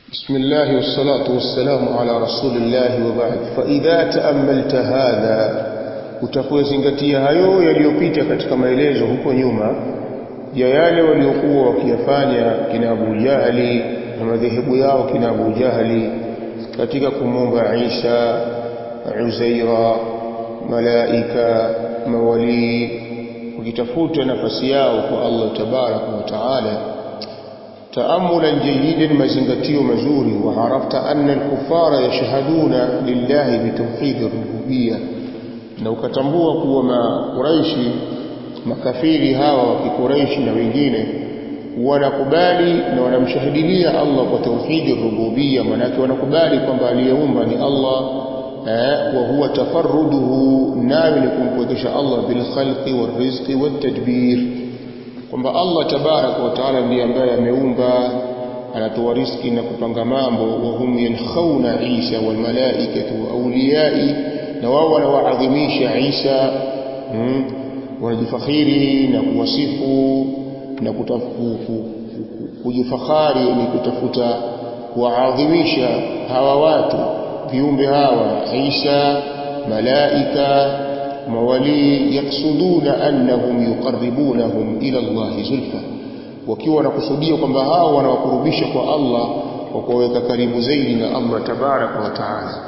بسم الله والصلاة والسلام على رسول الله وبعد فإذا تأملت هذا utapozingatia hayo yaliyopita katika maelezo huko nyuma ya yale waliokuwa wakiyafanya kina Abu Jahali na madhehebu yao kina Abu Jahali katika kumwomba Isa Uzaira malaika mawalii wakitafuta nafasi yao kwa Allah tabaraka wa taala تأملا جيدا مزنغتيو مزوري وعرفت أن الكفار يشهدون لله بتوحيد الربوبية na ukatambua kuwa makuraishi makafiri hawa wa kikuraishi na wengine wanakubali na wanamshahidilia Allah kwa tauhidi rububia manake wanakubali kwamba aliyeumba ni Allah eh, wa huwa tafarruduhu nayo ni kumpwekesha Allah bil khalqi wal rizqi wat tadbir kwamba Allah tabaraka wa taala ndiye ambaye ameumba anatoa riski na kupanga mambo wa hum yankhawna Isa wal malaikatu awliyai na wao wanawaadhimisha Isa hmm, wanajifakhiri na kuwasifu na kutafu, kujifakhari ni kutafuta kuwaadhimisha hawa watu viumbe hawa Isa malaika mawalii yaksuduna annahum yuqarribunahum ila Allah zulfa wakiwa wanakusudia kwamba hao wanawakurubisha kwa Allah kwa kuwaweka karibu zaidi na Allah tabaraka wa taala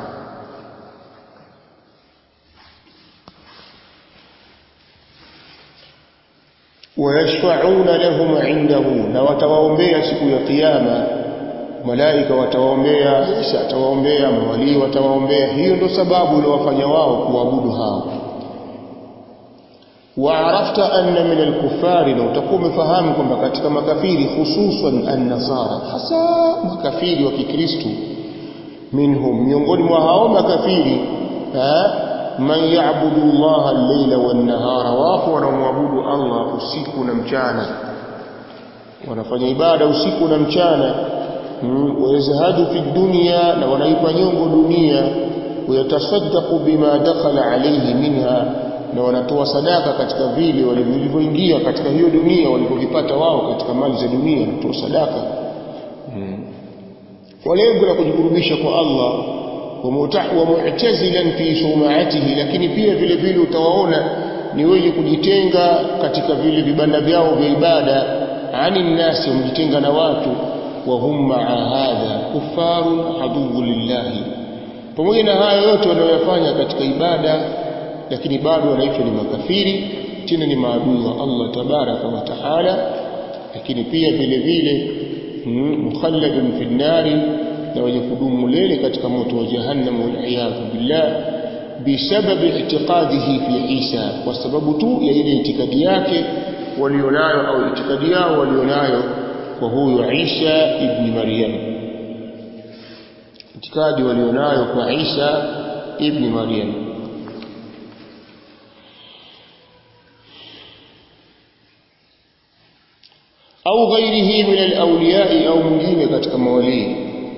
wayashfauna lahum indahu na watawaombea siku ya kiyama malaika watawaombea Isa atawaombea mawalii watawaombea hiyo ndo sababu iliyowafanya wao kuabudu hao وعرفت أن من الكفار لو تقوم فهم كما katika makafiri hususan an-nasara hasa makafiri wa kikristo minhum miongoni mwa hao makafiri man ya'budu Allah al-layla wan-nahara wapo wanaomwabudu Allah usiku na mchana wanafanya ibada usiku na mchana wayazhadu fi dunya na wanaipa nyongo dunia wayatasaddaqu bima dakhala alayhi minha na wanatoa sadaka katika vile walivyoingia katika hiyo dunia walivyovipata wao katika mali za dunia wanatoa sadaka hmm. kwa lengo la kujikurubisha kwa Allah wa mu'tazilan fi sumaatihi lakini pia vile vile utawaona ni wenye kujitenga katika vile vibanda vyao vya ibada ani nnasi wamejitenga na watu wa hum ma'a hadha kuffarun aduwwu lillahi pamoja na hayo yote wanayoyafanya katika ibada lakini bado wanaitwa ni makafiri tena ni maadui wa Allah tabaraka wa taala lakini pia vile vile mukhalladun fi nari na wenye kudumu milele katika moto wa jahannam wal iyadhu billah bisababi i'tiqadihi fi Isa kwa sababu tu ya ile itikadi yake walionayo au itikadi yao walionayo kwa huyu Isa ibn Maryam itikadi walionayo kwa Isa ibn Maryam au ghairihi min alawliyai au mwingine katika mawalii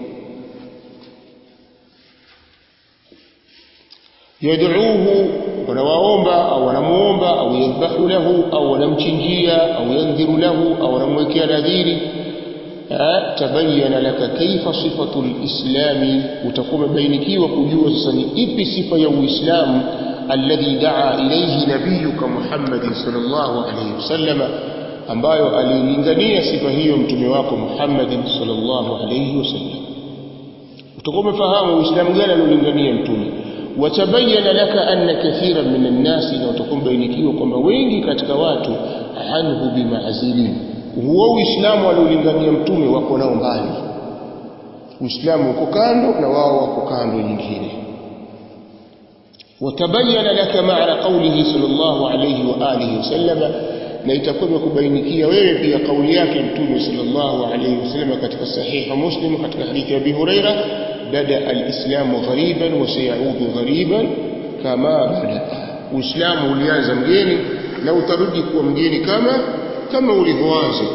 yad'uuhu wanawaomba au wanamuomba au yadhbahu lahu au wanamchinjia au yandhiru lahu au wanamwekea nadhiri tabayyana laka kaifa sifatu lislami utakuwa umebainikiwa kujua sasa ni ipi sifa ya uislamu alladhi daa ilayhi nabiyuka muhammadin sallallahu alayhi wasallama ambayo alilingania sifa hiyo mtume wako Muhammad sallallahu alayhi wasallam utakuwa umefahamu uislamu gani aliolingania mtume watabayana laka anna kathiran min an-nasi na utakuwa bainikiwa kwamba wengi katika watu anhu bimaazilin huo uislamu aliolingania mtume wako nao mbali uislamu uko kando na wao wako kando nyingine watabayana laka maana qawlihi sallallahu alayhi wa alihi wasallam na itakuwa imekubainikia wewe pia kauli yake mtume sallallahu alayhi wasallam katika sahiha muslim katika hadithi ya Abi Huraira bada alislamu ghariban wa sayaudu ghariban kama bada uislamu ulianza mgeni na utarudi kuwa mgeni kama kama ulivyoanza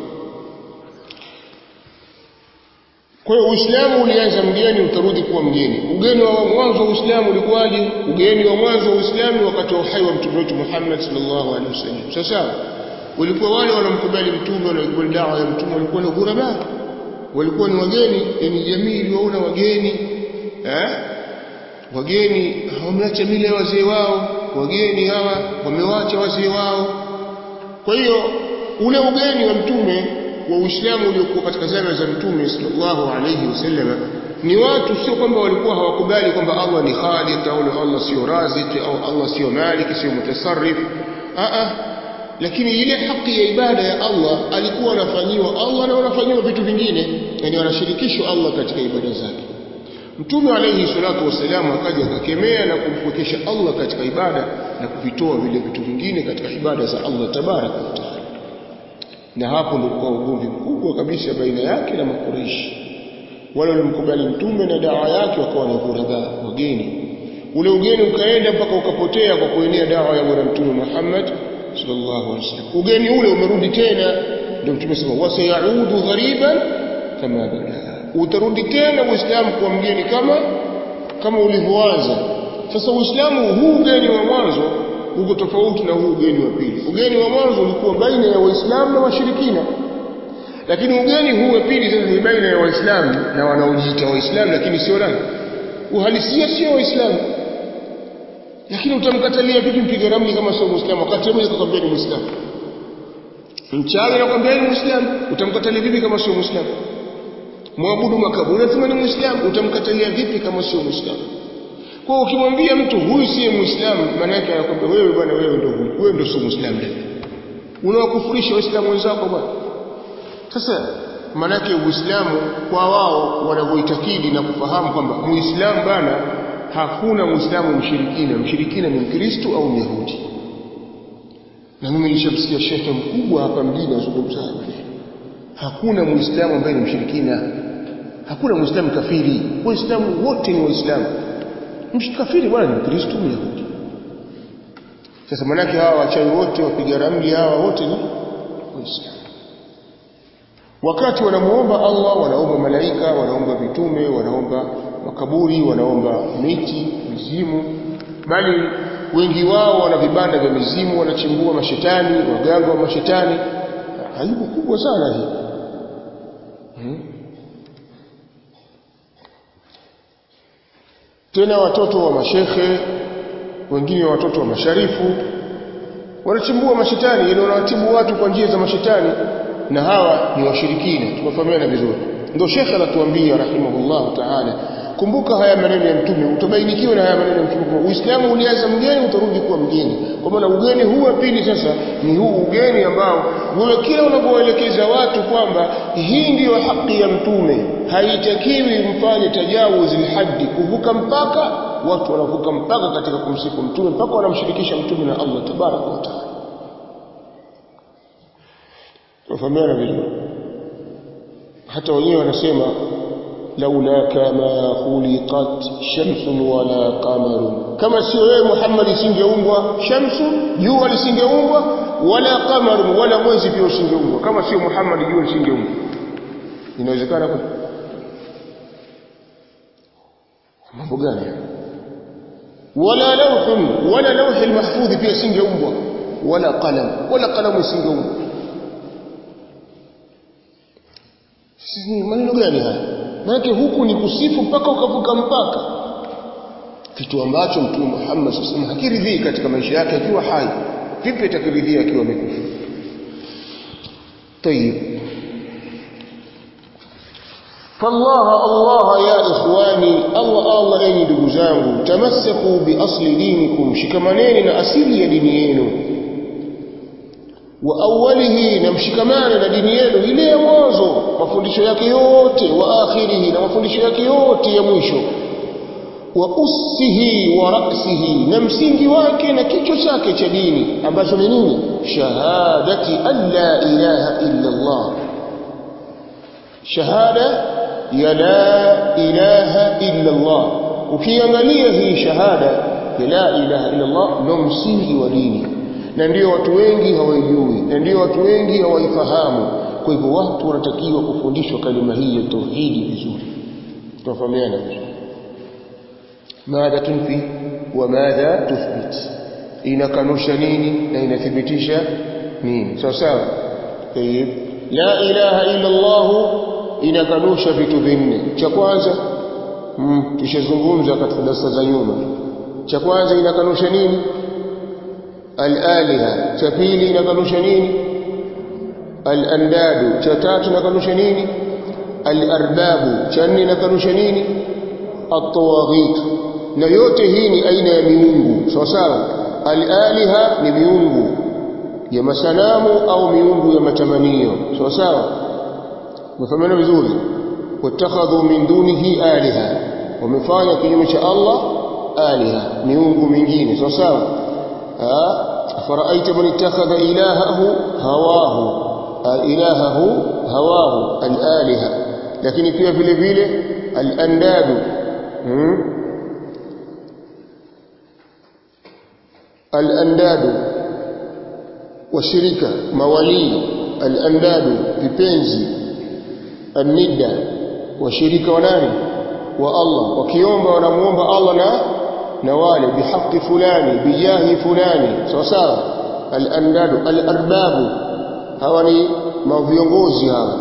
kwa hiyo uislamu ulianza mgeni utarudi kuwa mgeni ugeni wa mwanzo wa uislamu ulikuwaje ugeni wa mwanzo wa uislamu wakati wa uhai wa mtume wetu Muhammad sallallahu alaihi wasallam sasa walikuwa wale wanaomkubali mtume wanaokubali dawa ya mtume walikuwa ni ghuraba walikuwa ni wageni yani jamii iliwaona wageni eh wageni wameacha mila ya wazee wao wageni hawa wamewacha wazee wao kwa hiyo ule ugeni wa mtume wa Uislamu uliokuwa katika zama za mtume sallallahu alayhi wasallam ni watu sio kwamba walikuwa hawakubali kwamba Allah ni khaliq au Allah sio razik au Allah sio malik sio mutasarrif a a lakini ile haki ya ibada ya Allah alikuwa anafanyiwa Allah na wanafanyiwa vitu vingine yani wanashirikishwa Allah katika ibada zake Mtume alayhi salatu wasalam akaja akakemea na kumpwekesha Allah katika ibada na kuvitoa vile vitu vingine katika ibada za Allah tabaraka wa taala na hapo ndio kwa ugomvi mkubwa kabisa baina yake na makureishi wale walimkubali mtume na dawa yake wakawa ni ghuraba wageni ule ugeni ukaenda mpaka ukapotea kwa kuenea dawa ya bwana mtume Muhammad sallallahu alaihi wasallam ugeni ule umerudi tena ndio mtume sema wasayaudu ghariban kama bada utarudi tena uislamu kuwa mgeni kama kama ulivyoanza sasa uislamu huu ugeni wa mwanzo uko tofauti na huu ugeni wa pili ugeni wa mwanzo ulikuwa baina ya waislamu na washirikina lakini ugeni huu wa pili sasa ni baina ya waislamu na wanaojiita waislamu lakini sio nani uhalisia sio waislamu lakini utamkatalia vipi mpiga ramli kama sio muislamu wakati mmoja akakwambia ni muislamu mchawi anakwambia ni muislamu utamkatalia vipi kama sio muislamu mwabudu makaburi anasema ni muislamu utamkatalia vipi kama sio muislamu kwa ukimwambia mtu huyu siye muislamu maana yake anakwambia wewe bwana wewe ndio huyu wewe ndio sio muislamu leo unawakufurisha waislamu wenzako bwana sasa maana yake uislamu kwa wao wanavyoitakidi na kufahamu kwamba muislamu bana hakuna muislamu mshirikina mshirikina ni mkristo au myahudi na mimi nilishamsikia shekhe mkubwa hapa mjini azungumza haya maneno hakuna muislamu ambaye ni mshirikina hakuna muislamu kafiri waislamu wote ni waislamu mshikafiri bwana ni mkristo myahudi sasa manake hawa wachawi wote wapiga ramli hawa wote ni waislamu wakati wanamuomba Allah wanaomba malaika wanaomba vitume wanaomba makaburi wanaomba miti mizimu bali wengi wao wana vibanda vya mizimu wanachimbua mashetani waganga wa mashetani aibu kubwa sana hii hmm? tena watoto wa mashekhe wengine watoto wa masharifu wanachimbua mashetani ili wanawatibu watu kwa njia za mashetani na hawa ni washirikina tumefahamiana vizuri ndio shekhe anatuambia rahimahullah taala kumbuka haya maneno ya mtume utabainikiwa na haya maneno ya mtume kwamba uislamu ulianza mgeni utarudi kuwa mgeni kwa maana ugeni huu wa pili sasa ni huu ugeni ambao wewe kila unapoelekeza watu kwamba hii ndiyo haki ya mtume haitakiwi mfanye tajawuzi lhaddi kuvuka mpaka watu wanavuka mpaka katika kumsifu mtume mpaka wanamshirikisha mtume na Allah tabaraka wa taala tufahamiana vizuri hata wenyewe wanasema laulaka ma khuliqat shamsun wala qamarun kama sio wewe Muhammad isingeumbwa shamsu jua lisingeumbwa wala qamarun wala mwezi pia usingeumbwa kama sio Muhammad jua lisingeumbwa inawezekana kweli mambo gani wala lawhun wala lawhi almahfudh pia singeumbwa wala qalam wala qalam isingeumbwa sisi maneno gani haya maana huku ni kusifu mpaka ukavuka mpaka kitu ambacho mtume Muhammad sallallahu hakiridhii katika maisha yake akiwa hai vipi atakiridhia akiwa amekufa طيب فالله الله يا إخواني الله الله أني دقزانه تمسكوا بأصل دينكم شكمانين أسيلي دينيين وأوله نمشكمان لدينيين إليه mwanzo mafundisho yake yote wa akhirihi na mafundisho yake yote ya mwisho wa ussihi wa ra'sihi na msingi wake na kichwa chake cha dini ambacho ni nini shahadati an la ilaha illa Allah shahada ya la ilaha illa Allah ukiangalia hii shahada ya la ilaha illa Allah ndio msingi wa dini na ndio watu wengi hawaijui na ndio watu wengi hawaifahamu kwa hivyo watu wanatakiwa kufundishwa kalima hii ya tauhidi vizuri tunafahamiana vizuri madha tunfi wa madha tuthbit inakanusha nini na inathibitisha nini sawa sawa طيب لا اله الا الله inakanusha vitu vinne cha kwanza mm, tushazungumza katika darasa za nyuma cha kwanza inakanusha nini al-aliha cha pili inakanusha nini al-andadu cha tatu inakanusha nini al-arbabu cha nne inakanusha nini at-tawaghit na yote hii ni aina ya miungu sawa sawa al-aliha ni miungu ya masanamu au miungu ya matamanio sawa sawa umefahamana vizuri watakhadhu min dunihi aliha wamefanya kinyume cha Allah aliha miungu mingine sawa sawa faraaita man ittakhadha ilahahu hawahu ilahahu hawahu alaliha lakini pia vile vile alandadu hmm? alandadu washirika mawalii alandadu vipenzi annidda washirika wa nani wa Allah wakiomba wanamuomba Allah na na wale bihaqi fulani bijahi fulani sawa sawa al-andadu al-arbabu hawa ni maviongozi hawa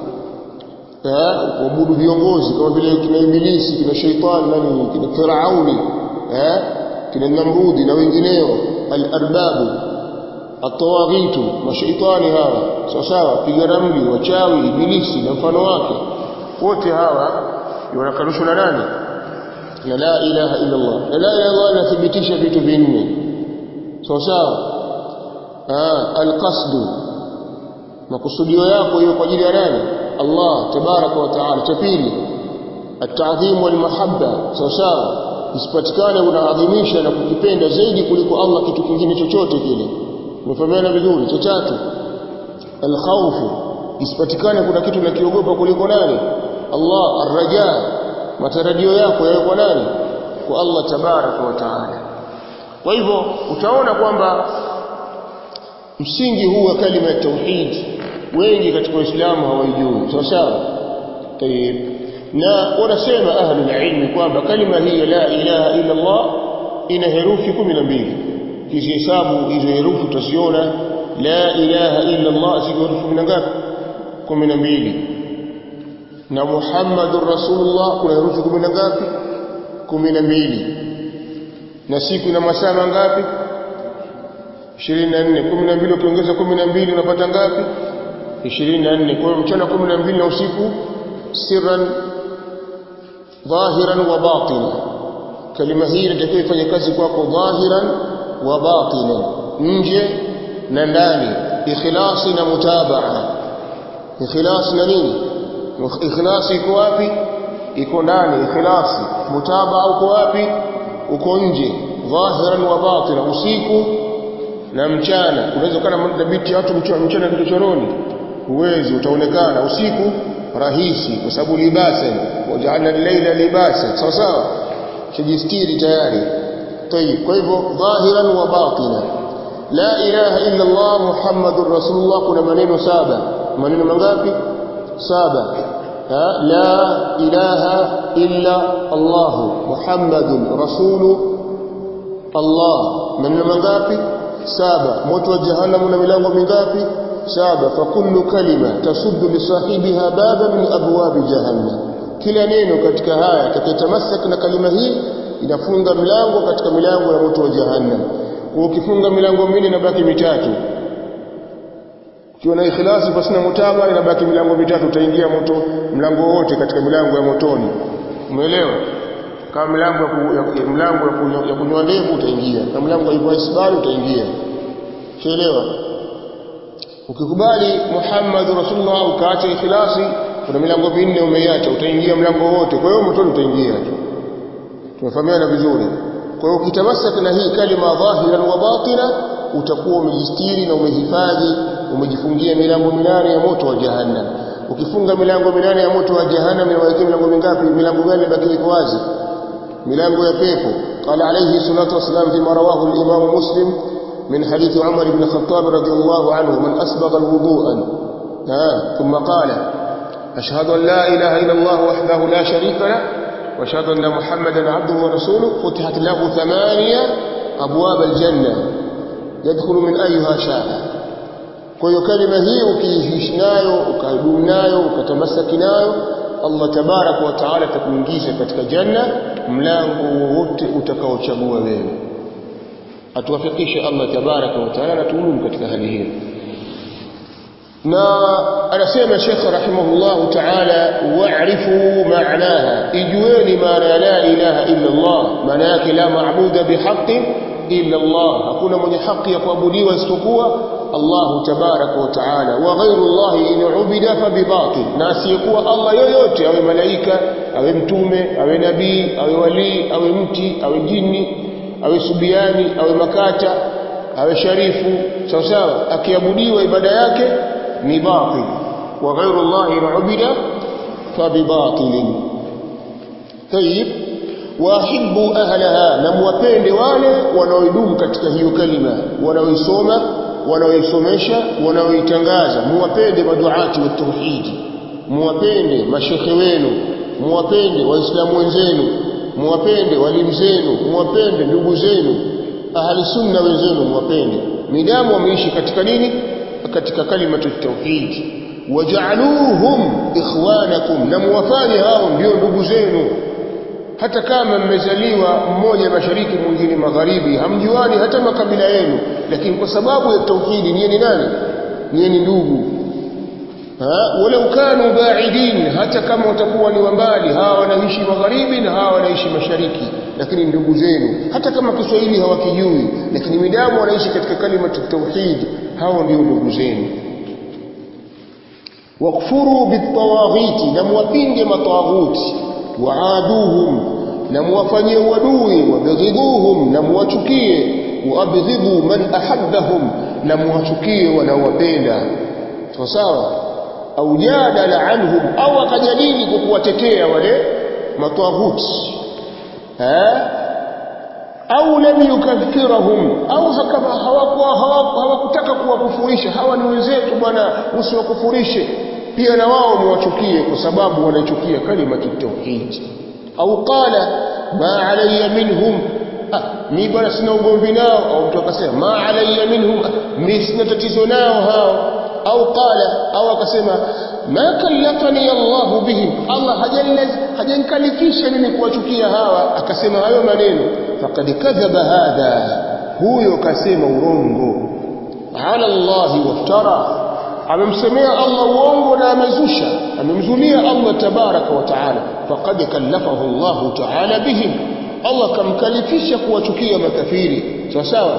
eh waabudu viongozi kama vile kina ibilisi kina shaitani nani kina firauni eh kina namrudi na wengineo al-arbabu atawaghitu mashaitani hawa sawa sawa piga ramli wachawi ibilisi na mfano wake wote hawa wanakanushwa na nani na la ilaha illa Allah na la ilaha illa Allah inathibitisha vitu vinne sawa sawa ah alqasdu makusudio yako hiyo kwa ajili ya nani Allah tabaraka wa taala cha pili at-ta'dhim wal mahabba sawa sawa isipatikane unaadhimisha na kukipenda zaidi kuliko Allah kitu kingine chochote kile umefahamiana vizuri cha tatu alkhawfu isipatikane kuna kitu unakiogopa kuliko nani Allah arraja matarajio yako yawe kwa nani kwa Allah tabaraka wa taala kwa hivyo utaona kwamba msingi huu wa kalima ya tauhid wengi katika Uislamu hawaijui sawa sawa tayeb na wanasema ahlul ilmi kwamba kalima hii ya la ilaha illa Allah ina herufi 12 kizihesabu hizo herufi utaziona la ilaha illa Allah ziko herufi ngapi 12 na Muhammadur Rasulullah kuna herufi 10 ngapi 12 na siku ina masaa mangapi 24 12 ukiongeza 12 unapata ngapi 24 kwa hiyo mchana 12 na usiku sirran dhahiran wa batinan kalima hii inatakiwa ifanye kazi kwako dhahiran wa batinan nje na ndani ikhlasi na mutabaa ikhlasi na nini ikhlasi iko wapi iko ndani ikhlasi mutabaa uko wapi uko nje dhahiran wa batinan usiku na mchana unaweza kana mdhabiti watu mchana mchana kichochoroni uwezi utaonekana usiku rahisi kwa sababu libasa waja'alna al-layla libasa sawa sawa shajistiri tayari tayib kwa hivyo dhahiran wa batina la ilaha illa Allah muhammadur rasulullah kuna maneno saba maneno mangapi saba ha? la ilaha illa Allah muhammadun rasulu Allah maneno mangapi saba moto wa jahannam una milango mingapi saba fa kullu kalima tasuddu li sahibiha baba min abwab jahannam kila neno katika haya takitamassak na kalima hii inafunga milango katika milango ya moto wa jahannam kwa ukifunga milango minne inabaki mitatu ukiwa na ikhlasi basi na mutaba inabaki milango mitatu utaingia moto mlango wote katika milango ya motoni umeelewa kama milango ya mlango ya kunywa ndevu utaingia na mlango wa isbali utaingia umeelewa ukikubali Muhammad Rasulullah ukaacha ikhlasi kuna milango minne umeiacha utaingia mlango wote kwa hiyo motoni utaingia tu tumefahamiana vizuri kwa hiyo ukitamasaka na hii kalima dhahiran wa batina utakuwa umejistiri na umehifadhi umejifungia milango minane ya moto wa jahannam ukifunga milango minane ya moto wa jahannam inawekea milango mingapi milango gani ibaki iko wazi milango ya pepo qala alayhi salatu wasalam fima rawahu al-imam muslim من حديث عمر بن الخطاب رضي الله عنه من أسبغ الوضوء ثم قال أشهد أن لا إله إلا الله وحده لا شريك له وأشهد أن محمدا عبده ورسوله فتحت له ثمانية أبواب الجنة يدخل من أيها شاء kwa hiyo kalima hii ukiishi nayo ukadumu nayo ukatamasaki nayo Allah tabaraka wa taala atakuingiza katika janna mlango wowote utakaochagua wewe atuwafikishe Allah tabaraka wa taala na tuulumu katika hali hiyo na anasema Sheikh rahimahullah taala wa'rifu ma'naha ijueni maana ya la ilaha illa Allah maana yake la maabuda bihaqqin illa Allah hakuna mwenye haki ya kuabudiwa isipokuwa Allah tabaraka wa taala wa ghayru Allah in ubida fa bibatil na asiyekuwa Allah yoyote awe malaika awe mtume awe nabii awe wali awe mti awe jini awe subiani awe makata awe sharifu sawa sawa akiabudiwa ibada yake ni batil wa ghayru Allah in ubida fa bibatil طيب wahibbu ahlaha na muwapende wale wanaoidumu katika hiyo kalima wanaoisoma wanaoisomesha wanaoitangaza muwapende maduati wa tauhidi muwapende mashekhe wenu muwapende waislamu wenzenu muwapende walimu zenu muwapende ndugu zenu ahli sunna wenzenu muwapende midamu wameishi katika nini katika kalimatu tauhidi waja'aluhum ikhwanakum na muwafanye hao ndio ndugu zenu hata kama mmezaliwa mmoja mashariki mwingine magharibi hamjuani hata makabila yenu lakini kwa sababu ya tauhidi niye ni nani niye ni ndugu walau kanu baidin hata kama watakuwa ni wambali hawa wanaishi magharibi na hawa wanaishi mashariki lakini ndugu zenu hata kama Kiswahili hawakijui lakini midamu wanaishi katika kalimatu tauhid hao ndio ndugu zenu wakfuru bitawaghiti na muwapinge matawaghuti waaduhum na muwafanyie uadui wabghidhuhum na muwachukie waabghidhu man ahabbahum na muwachukie wanaowapenda sawa sawa au jadala anhum au akajadili kwa kuwatetea wale matawaghuti eh au lam yukaffirahum au hawakuwa hawakutaka kuwakufurisha hawa ni wenzetu bwana usiwakufurishe pia na wao muwachukie kwa sababu wanaichukia kalimatu tauhid au qala ma alayya minhum ah mi bwana sina ugomvi nao au mtu akasema ma alayya minhum mi sina tatizo nao hao au qala au akasema ma kallafani Allah bihim Allah hajalaz hajankalifisha mimi kuwachukia hawa akasema hayo maneno faqad kadhaba hadha huyo kasema urongo ala Allah waftara amemsemea Allah uongo na amezusha amemzulia Allah tabaraka wa taala faqad kallafahu Allah taala bihim Allah kamkalifisha kuwachukia makafiri sawa sawa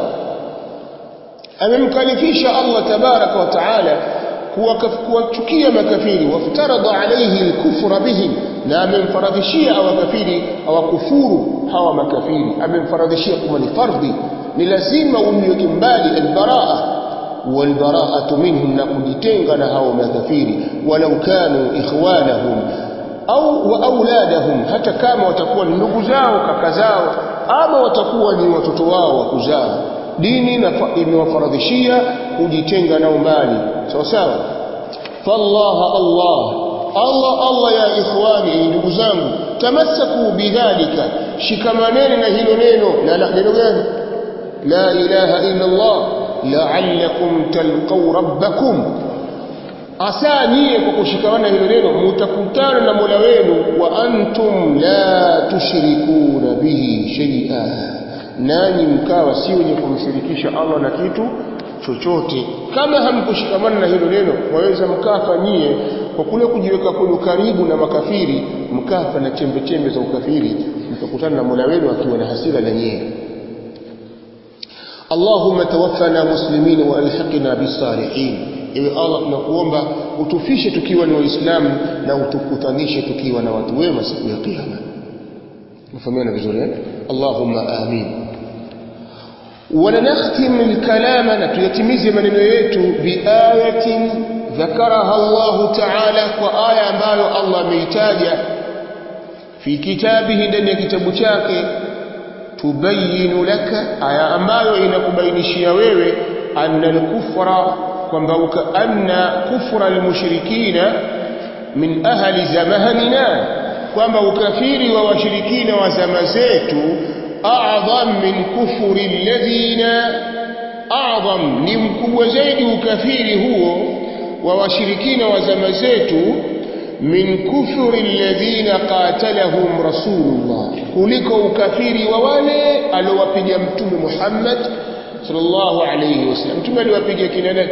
amemkalifisha Allah tabaraka wa taala kuwachukia makafiri waftarada alayhi alkufra bihim na amemfaradhishia awakafiri awakufuru hawa makafiri amemfaradhishia kama ni fardhi ni lazima umweke mbali albaraa والبراءة منهم نقدتنغ نهاو مكفير ولو كانوا إخوانهم أو وأولادهم حتى كما وتكون نقزاو ككزاو أما وتكون وتتواو وكزاو ديني imewafardhishia kujitenga nao mbali sawa sawa fallah allah allah allah ya ikhwani ndugu zangu tamassaku bidhalika shikamaneni na hilo neno na neno gani la ilaha illa allah la'allakum talqaw rabbakum asa nyie kwa kushikamana hilo neno mutakutana na Mola wenu wa antum la tushrikuna bihi shay'a nanyi mkawa si wenye kumshirikisha Allah na kitu chochote kama hamkushikamana na hilo neno waweza mkafa nyie kwa kule kujiweka kwenu karibu na makafiri mkafa na chembe chembe za ukafiri mkakutana na Mola wenu akiwa na hasira na nyie اللهم توفنا مسلمين والحقنا بالصالحين ewe Allah tunakuomba utufishe tukiwa ni waislamu na utukutanishe tukiwa na watu wema siku ya kiyama mfahamiana vizuri eh Allahumma amin ونختم الكلام نتيتميز maneno yetu biayatin ذكرها الله تعالى وآية ambayo Allah ameitaja fi kitabihi ndani ya kitabu chake tubayinu laka aya ambayo inakubainishia wewe anna al-kufra kwamba anna kufra al-mushrikina min ahli zamanina kwamba ukafiri wa washirikina wa zama zetu a'dham min kufri alladhina a'zam ni mkubwa zaidi ukafiri huo wa washirikina wa zama zetu min kufri alladhina qatalahum rasulullah kuliko ukafiri wa wale aliowapiga mtume Muhammad sallallahu alayhi wasallam mtume aliwapiga kina nani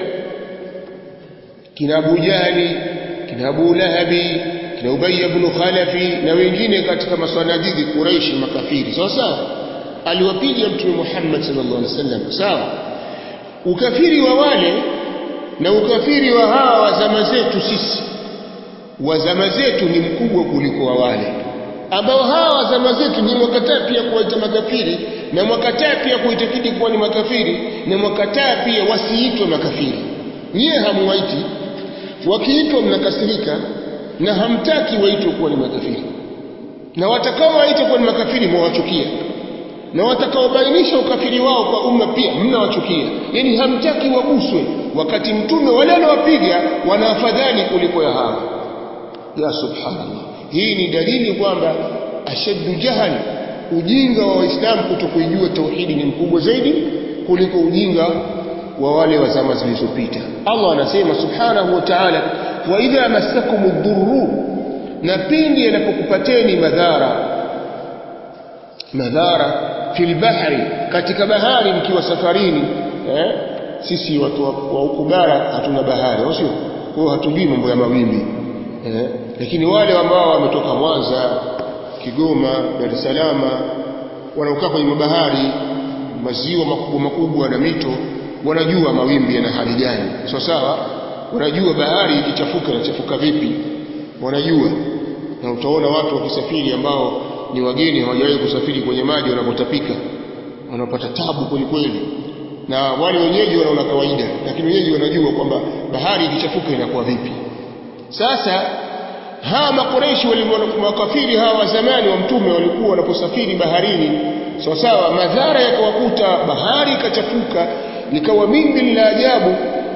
kina Abu Jahli kina Abu Lahabi kina Ubay ibn Khalafi na wengine katika masanadidi Quraish makafiri sawa sawa aliwapiga mtume Muhammad sallallahu alaihi wasallam sawa ukafiri wa wale na ukafiri wa hawa wa zama zetu sisi wa zama zetu ni mkubwa kuliko wa wale ambao hawa wa zama zetu ni mwakataa pia kuwaita makafiri na mwakataa pia kuitakidi kuwa ni makafiri na mwakataa pia wasiitwe makafiri nyie hamwaiti wakiitwa mnakasirika na hamtaki waitwe kuwa ni makafiri na watakao waita kuwa ni makafiri mwawachukia na watakaobainisha ukafiri wao kwa umma pia mnawachukia yani hamtaki waguswe wakati mtume wale anawapiga wana afadhali kuliko ya hawa ya subhanallah hii ni dalili kwamba ashaddu jahal ujinga wa waislamu kutokuijua tauhidi ni mkubwa zaidi kuliko ujinga wa wale wa zama zilizopita Allah anasema subhanahu wa ta'ala wa idha massakum ad-durru na pindi yanapokupateni madhara madhara fil bahri katika bahari mkiwa safarini eh? sisi watu wa huku bara hatuna bahari au sio kwa hiyo hatujui mambo ya mawimbi eh? lakini wale ambao wametoka Mwanza Kigoma Dar es Salaam wanaokaa kwenye mabahari maziwa makubwa makubwa na mito wanajua mawimbi yana hali gani sawa sawa wanajua bahari ikichafuka inachafuka vipi wanajua na utaona watu wakisafiri ambao ni wageni hawajawahi kusafiri kwenye maji wanapotapika wanapata tabu kweli kweli na wale wenyeji wanaona kawaida lakini wenyeji wanajua kwamba bahari ikichafuka inakuwa vipi sasa hawa makoreshi makafiri hawa wa zamani wa mtume walikuwa wanaposafiri baharini sawa sawa madhara yakawakuta bahari ikachafuka likawa mimbi la ajabu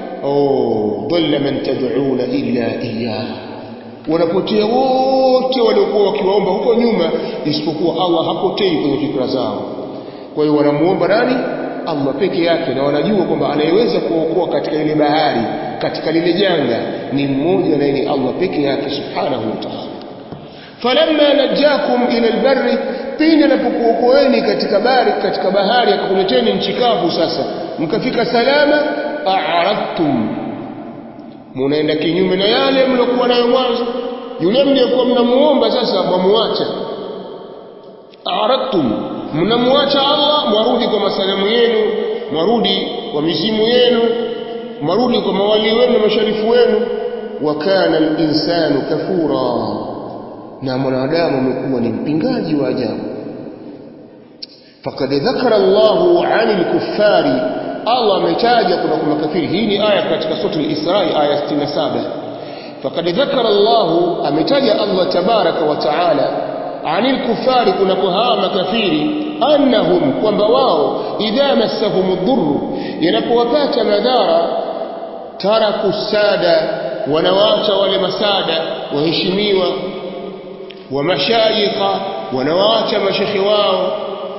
oh dhalla man tad'una illa iyyah wanapotea wote waliokuwa wakiwaomba huko nyuma isipokuwa Allah hapotei kwenye fikra zao kwa hiyo wanamuomba nani Allah peke yake na wanajua kwamba anayeweza kuokoa katika ile bahari katika lile janga ni mmoja na ni Allah peke yake subhanahu wa ta'ala falamma najakum ila albarri pindi anapokuokoeni katika bahari katika bahari akakuleteni nchi kavu sasa mkafika salama a'radtum munaenda kinyume na yale mliokuwa nayo mwanzo yule mliyekuwa mnamuomba sasa mwamuacha a'radtum mnamuacha Allah mwarudi kwa masalamu yenu mwarudi kwa mizimu yenu mwarudi kwa mawali wenu na masharifu wenu wa kana al-insanu kafura na mwanadamu amekuwa ni mpingaji wa ajabu faqad dhakara Allahu 'anil kuffari Allah ametaja kuna kwa makafiri hii ni aya katika sura al-Isra aya 67 faqad dhakara Allahu ametaja Allah tabaraka wa taala 'anil kuffari kuna kwa hawa makafiri annahum kwamba wao idha massahum ad-durr yanapowapata madhara taraku sada wanawaacha wale masada waheshimiwa wa mashayikha wanawaacha mashekhi wao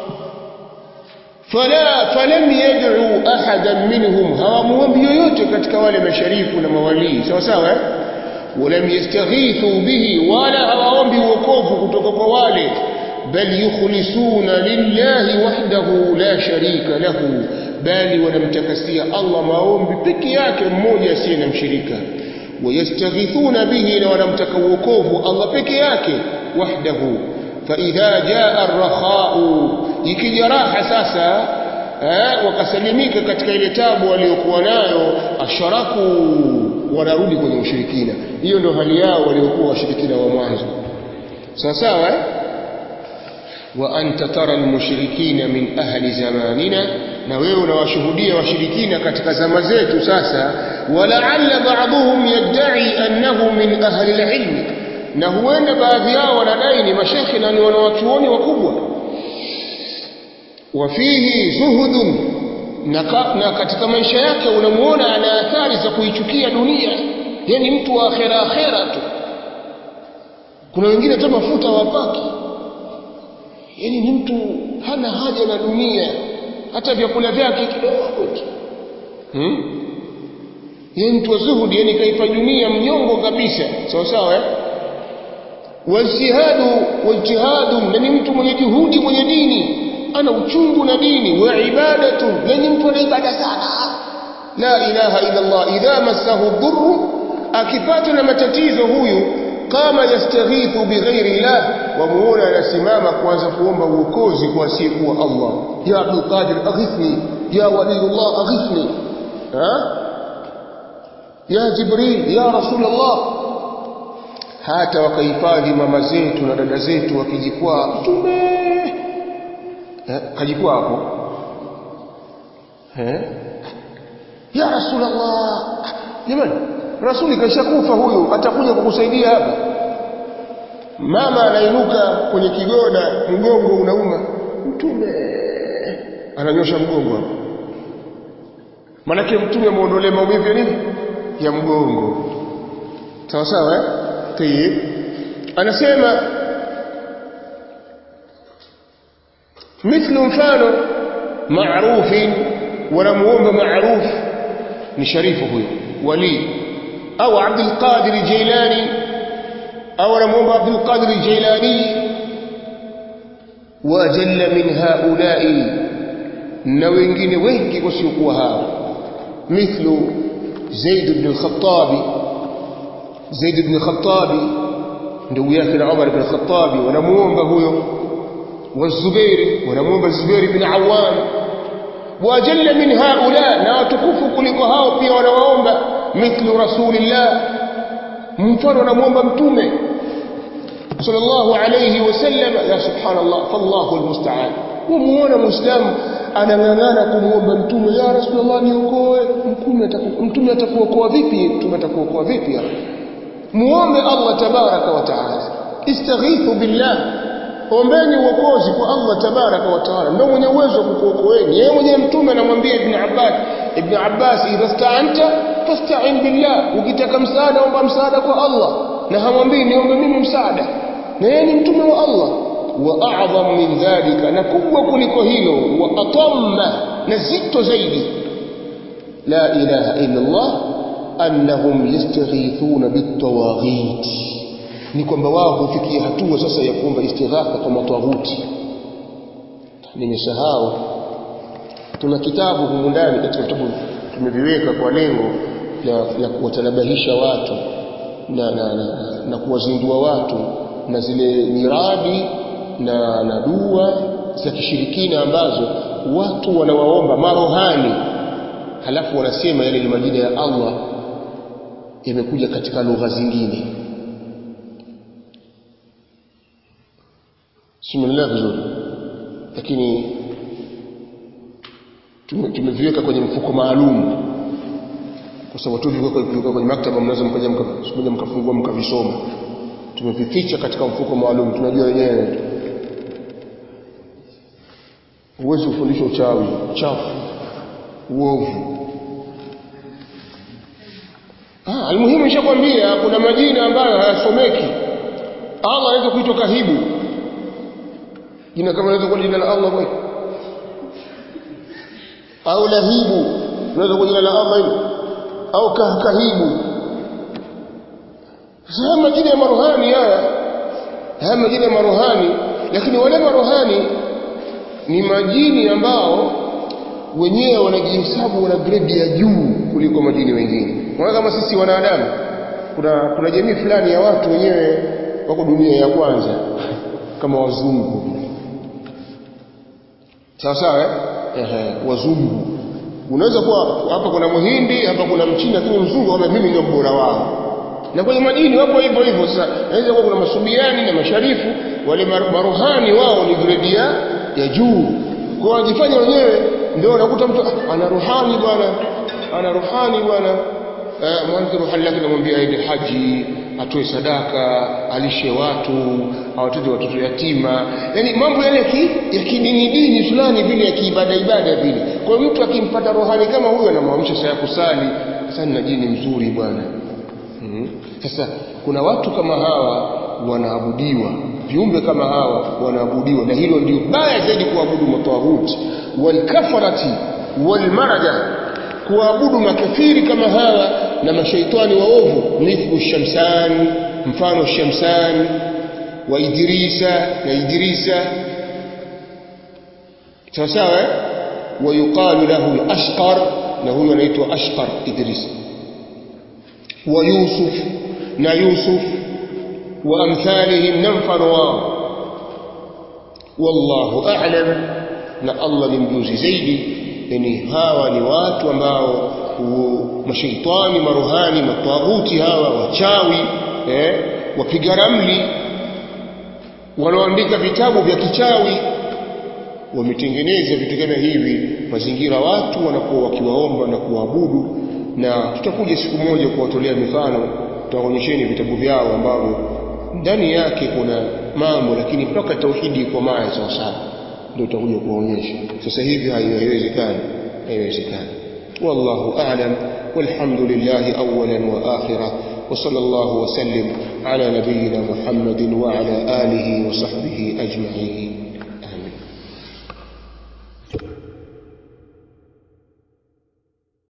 fala falam yad'u ahadan minhum hawamuombi yoyote katika wale masharifu na mawalii sawa sawa eh? walam yastaghithu bihi wala hawaombi wokovu kutoka kwa wale bal yukhlisuna lillahi wahdahu la sharika lahu bali wanamtakasia Allah maombi peke yake mmoja asiye na mshirika wayastaghithuna bihi na wanamtaka wokovu Allah peke yake wahdahu فإذا جاء الرخاء ikija raha sasa eh, wakasalimika katika ile tabu waliokuwa nayo asharaku wanarudi kwenye ushirikina hiyo ndio hali yao waliokuwa washirikina wa mwanzo sawa sawa eh? wa anta tara almushrikina min ahli zamanina na wewe unawashuhudia washirikina katika zama zetu sasa walaalla ba'dhum yad'i annahu min ahli alilm na huenda baadhi yao wanadai ni mashekhi na ni wanawachuoni wakubwa wafihi zuhudun na, ka, na katika maisha yake unamuona ana athari za kuichukia dunia yani mtu wa akhera akhera tu kuna wengine hata mafuta wapaki yani ni mtu hana haja na dunia hata vyakula vyake kidogo tu hmm? yeye mtu wa zuhudi yani kaipa dunia mnyongo kabisa sawa sawa eh? wajtihadu wajtihadu na ni mtu mwenye juhudi mwenye dini ana uchungu na dini wa ibadatu na ni mtu ana ibada sana la ilaha illa Allah idha massahu dhurru akipatwa na matatizo huyu kama yastaghithu bighairi llah wamuona anasimama kuanza kuomba uokozi kwa asiyekuwa Allah ya Abdul Qadir aghithni ya waliyullah aghithni ha ya Jibril ya Rasulullah hata wakahifadhi mama zetu na dada zetu wakijikwaa mtume eh, kajikwaa hapo eh? ya Rasulullah jamani rasuli kashakufa huyu atakuja kukusaidia hapa mama anainuka kwenye kigoda mgongo unauma mtume ananyosha mgongo hapo manake mtume amuondolee maumivu ya nini ya mgongo sawa sawa eh tayib anasema mithlu mfano maarufin wanamuomba maaruf ni sharifu huyo wali au Abdul Qadir Jailani au anamuomba Abdul Qadir Jailani wa jalla min haulai na wengine wengi wasiokuwa hao mithlu Zaid ibn al-Khattab Zaid ibn al-Khattab ndugu yake na Umar ibn al-Khattab wanamuomba huyo والزبير ونموم الزبير بن عوام وجل من هؤلاء na watukufu kuliko hao pia wanawaomba mithlu rasulillah mfano anamuomba mtume sallallahu alayhi wasallam ya subhanallah fallahu almusta'an umuona muislamu anang'ang'ana kumuomba mtume ya rasulullah niokoe mtume atakuwa mtume atakuokoa vipi mtume atakuokoa vipi ya muombe Allah tabaraka wa taala istaghithu billah ombeni uokozi kwa Allah tabaraka wa taala ndio mwenye uwezo wa kukuokoeni yeye mwenye mtume anamwambia ibn Abbas ibn Abbas idha sta'anta fasta'in billah ukitaka msaada omba msaada kwa Allah na hamwambii niombe mimi msaada na yeye ni mtume wa Allah wa a'zam min dhalika na kubwa kuliko hilo wa atamma na zito zaidi la ilaha illa Allah annahum yastaghithuna bitawaghit ni kwamba wao hufikia hatua sasa ya kuomba istighatha kwa matawuti nimesahau tuna kitabu humu ndani katika vitabu tumeviweka kwa lengo la, la kuwatanabahisha watu na, na, na, na kuwazindua watu na zile miradi na, na dua za kishirikina ambazo watu wanawaomba marohani halafu wanasema yale ni majina ya Allah yamekuja katika lugha zingine simuelewa vizuri lakini tumeviweka kwenye mfuko maalum kwa sababu tu viweka kwenye maktaba mnaweza mkaja mkaja mkafungua mkavisoma tumevificha katika mfuko maalum tunajua wenyewe huwezi kufundisha uchawi chafu uovu ah almuhimu nishakwambia kuna majina ambayo hayasomeki Allah anaweza kuitwa kahibu jina kama inaweza kuwa jina la Allah kweli au lahibu inaweza kuwa jina la Allah hilo au kahkahibu sasa majina ya maruhani haya haya majina ya maruhani lakini wale maruhani ni majini ambao wenyewe wanajihesabu wana grade ya juu kuliko majini wengine kwa kama sisi wanadamu kuna kuna jamii fulani ya watu wenyewe wako dunia ya kwanza kama wazungu sawa sawa eh ehe wazungu unaweza kuwa hapa kuna muhindi hapa kuna mchina lakini mzungu kama mimi ndio mbora wao na kwenye majini wapo hivyo hivyo sasa inaweza kuwa kuna masubiani na masharifu wale maruhani wao ni grade ya ya juu kwa wanajifanya wenyewe ndio unakuta mtu ah, ana ruhani bwana ana ruhani bwana eh, mwanzo ruhani lake namwambia aende haji atoe sadaka alishe watu awatote watoto yatima yani mambo yale ki, ya kidini dini fulani vile ya kiibada ibada vile kwa hiyo mtu akimpata rohani kama huyo anamwamsha saa ya kusali sasa nina jini mzuri bwana mm-hmm. sasa kuna watu kama hawa wanaabudiwa viumbe kama hawa wanaabudiwa na hilo ndio baya zaidi kuabudu matawahuti walkafarati walmaraja kuabudu makafiri kama hawa na mashaitani waovu mithlu shamsan mfano shamsan wa idrisa na idrisa sawa sawa eh? ويقال له الأشقر له anaitwa أشقر إدريس ويوسف نا يوسف وأمثالهم ننفر واو والله أعلم na Allah ni mjuzi zaidi yani hawa ni watu ambao mashaitani maruhani matawuti hawa wachawi eh, wapiga ramli wanaoandika vitabu vya kichawi wametengeneza vitu kama hivi mazingira watu wanakuwa wakiwaomba na kuwaabudu na tutakuja siku moja kuwatolea mifano tutaonyesheni vitabu vyao ambavyo ndani yake kuna mambo lakini mpaka tauhidi iko maya sawa sawa ndio tutakuja kuwaonyesha sasa hivi haiwezekani haiwezekani wallahu a'lam والحمد لله أولا وآخرا وصلى الله وسلم على نبينا محمد وعلى آله وصحبه أجمعين